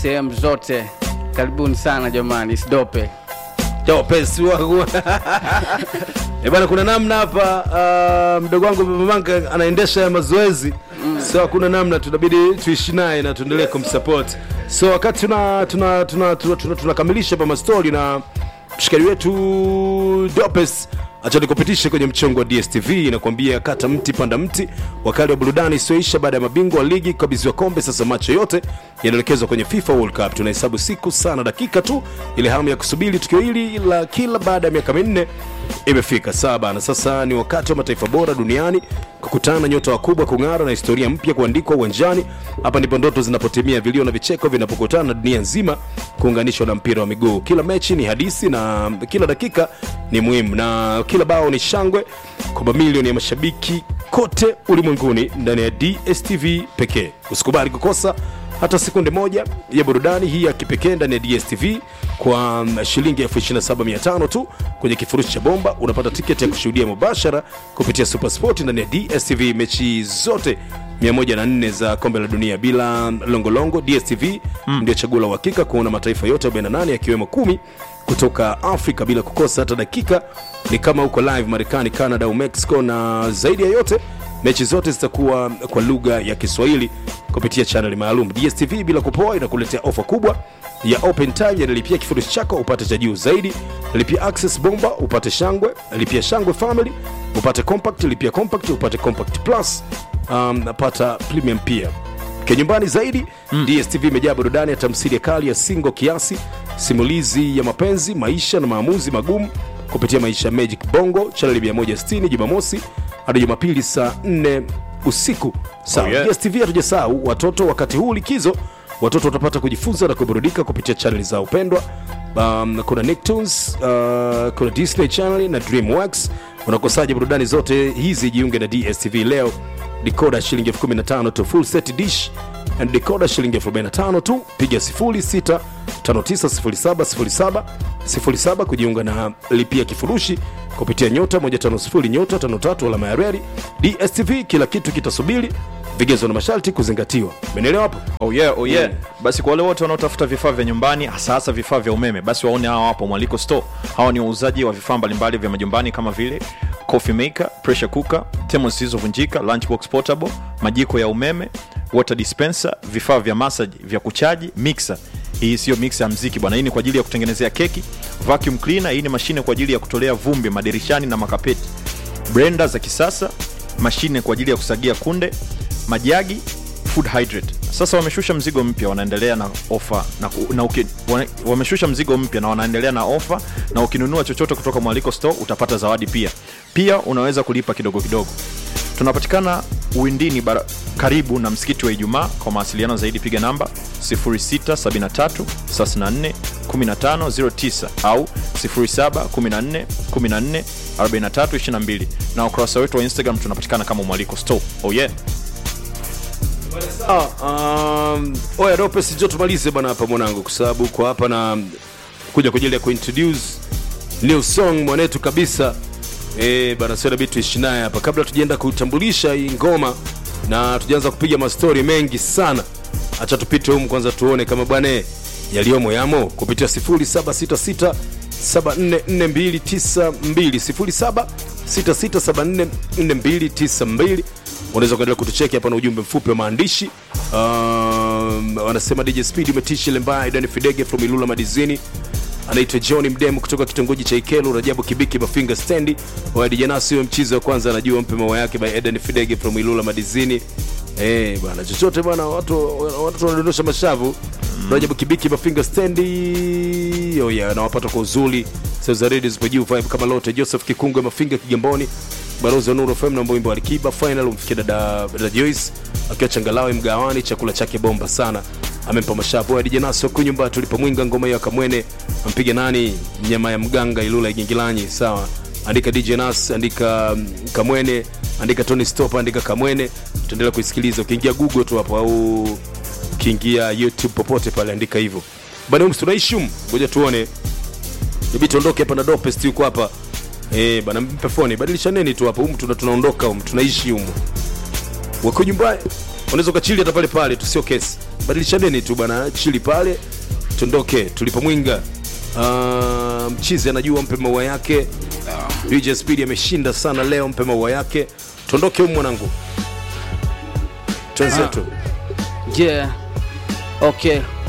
sehemu zote. Karibuni sana jamani, Sidope. Topesi wangu Eh bwana, kuna namna hapa uh, mdogo wangu Baba Manka anaendesha ya mazoezi so hakuna namna, tunabidi tuishi naye na tuendelee kumsupport. So wakati tuna tuna tuna tuna- tuna- tunakamilisha hapa mastori na mshikaji wetu Dopes acha nikupitishe kwenye mchongo wa DSTV inakwambia kata mti panda mti, wakali wa burudani isiyoisha baada ya mabingwa wa ligi kukabidhiwa kombe. Sasa macho yote yanaelekezwa kwenye FIFA World Cup. Tunahesabu siku sana dakika tu, ile hamu ya kusubiri tukio hili la kila baada ya miaka minne imefika saba, na sasa ni wakati wa mataifa bora duniani kukutana na nyota wakubwa kung'ara na historia mpya kuandikwa uwanjani. Hapa ndipo ndoto zinapotimia, vilio na vicheko vinapokutana na dunia nzima kuunganishwa na mpira wa miguu. Kila mechi ni hadithi na kila dakika ni muhimu, na kila bao ni shangwe kwa mamilioni ya mashabiki kote ulimwenguni ndani ya DSTV pekee. Usikubali kukosa hata sekunde moja ya burudani hii ya kipekee ndani ya DSTV kwa mm, shilingi 27500 tu kwenye kifurushi cha bomba. Unapata tiketi ya kushuhudia mubashara kupitia Supersport ndani ya DSTV mechi zote 104 za kombe la dunia bila longolongo. DSTV ndio chaguo la uhakika kuona mataifa yote 48 yakiwemo kumi kutoka Afrika bila kukosa hata dakika. Ni kama uko live Marekani, Canada au Mexico, na zaidi ya yote mechi zote zitakuwa kwa lugha ya Kiswahili kupitia chaneli maalum. DSTV bila kupoa inakuletea ofa kubwa ya open time, yanalipia kifurushi chako upate cha juu zaidi. Lipia access bomba upate shangwe, lipia shangwe family upate compact, lipia compact upate compact plus, um, napata premium pia kinyumbani zaidi mm. DSTV imejaa burudani ya tamthilia kali ya singo kiasi, simulizi ya mapenzi, maisha na maamuzi magumu kupitia maisha ya Magic Bongo chaneli 160 Jumamosi hadi Jumapili saa 4 usiku. Sawa, Oh, yeah. DSTV hatujasahau watoto. Wakati huu likizo, watoto watapata kujifunza na kuburudika kupitia chaneli za upendwa. Um, kuna Nicktoons, uh, kuna Disney Channel na DreamWorks. Unakosaje burudani zote hizi? Jiunge na DSTV leo. Decoder shilingi elfu kumi na tano tu, full set dish and decoder shilingi elfu arobaini na tano tu. Piga 06590707 07 kujiunga na lipia kifurushi kupitia nyota 150 nyota 53 alama ya reli. DSTV kila kitu kitasubiri, vigezo na masharti kuzingatiwa. Umeelewa hapo? Oh yeah, oh yeah. Basi kwa wale wote wanaotafuta vifaa vya nyumbani hasa hasa vifaa vya umeme, basi waone hawa hapo Mwaliko Store. Hawa ni wauzaji wa vifaa mbalimbali vya majumbani kama vile coffee maker, pressure cooker, thermos zilizovunjika, lunchbox portable, majiko ya umeme, water dispenser, vifaa vya massage vya kuchaji, mixer. Hii sio mixer ya mziki bwana, hii ni kwa ajili ya kutengenezea keki. Vacuum cleaner, hii ni mashine kwa ajili ya kutolea vumbi madirishani na makapeti. Blender za kisasa, mashine kwa ajili ya kusagia kunde, majagi food hydrate. Sasa wameshusha mzigo mpya, wanaendelea na ofa na, na uki, wane- wameshusha mzigo mpya na wanaendelea na ofa, na ukinunua chochote kutoka Mwaliko Store utapata zawadi pia. Pia unaweza kulipa kidogo kidogo. Tunapatikana Uwindini bara, karibu na msikiti wa Ijumaa. Kwa mawasiliano zaidi piga namba 0673 34 1509 au 0714 14 43 22 na ukurasa wetu wa Instagram tunapatikana kama Mwaliko Store. Oh yeah. Ah, um, oya Ropes, njoo tumalize bana hapa mwanangu, kwa sababu kwa hapa na kuja kwa ajili ya kuintroduce new song mwanetu kabisa eh bana, sio inabidi tuishi naye hapa kabla tujaenda kutambulisha hii ngoma na tujaanza kupiga mastori mengi sana. Acha tupite humu kwanza tuone kama bwana eh, yaliyomo yamo kupitia 0766 744292 0766744292 unaweza kuendelea kutucheki hapa na ujumbe mfupi wa maandishi um, wanasema DJ Speed umetisha Lembaya Dani Fidege from Ilula Madizini anaitwa John Mdemu kutoka kitongoji cha Ikelu, Rajabu Kibiki Mafinga stendi wadijanasi huyo mchizi wa kwanza anajua mpe maua yake by Eden Fidege from Ilula Madizini. Eh bwana, chochote bwana, watu watu wanadondosha mashavu. Rajabu Kibiki Mafinga stendi oh yeah, anawapata kwa uzuri. Sasa redio zipo juu vibe kama lote. Joseph Kikungwe Mafinga Kigamboni Barozi wa Nuru FM na wimbo wa Alikiba final umfikia dada, dada Joyce akiwa changalawe mgawani, chakula chake bomba sana, amempa mashavu hadi janasi huku nyumba tulipomwinga ngoma hiyo akamwene ampige nani nyama ya mganga Ilula Igingilanyi. Sawa, andika DJ Nas, andika mm, Kamwene, andika Tony Stop, andika Kamwene, tutaendelea kuisikiliza. Ukiingia Google tu hapo au ukiingia YouTube popote pale andika hivyo bana. Ums tunaishi humu, ngoja tuone Ibi tuondoke hapa na Dopest yuko hapa. Eh, bana mpe foni, badilisha neni tu hapo. Humu tuna tunaondoka humu, tunaishi humu. Wako nyumbani. Unaweza ukachili hata pale pale tu, sio kesi. badilishaneni tu bana chili pale tuondoke tulipomwinga uh, mchizi anajua mpe maua yake DJ Speed ameshinda sana leo mpe maua yake tuondoke humu mwanangu twenzetu yeah okay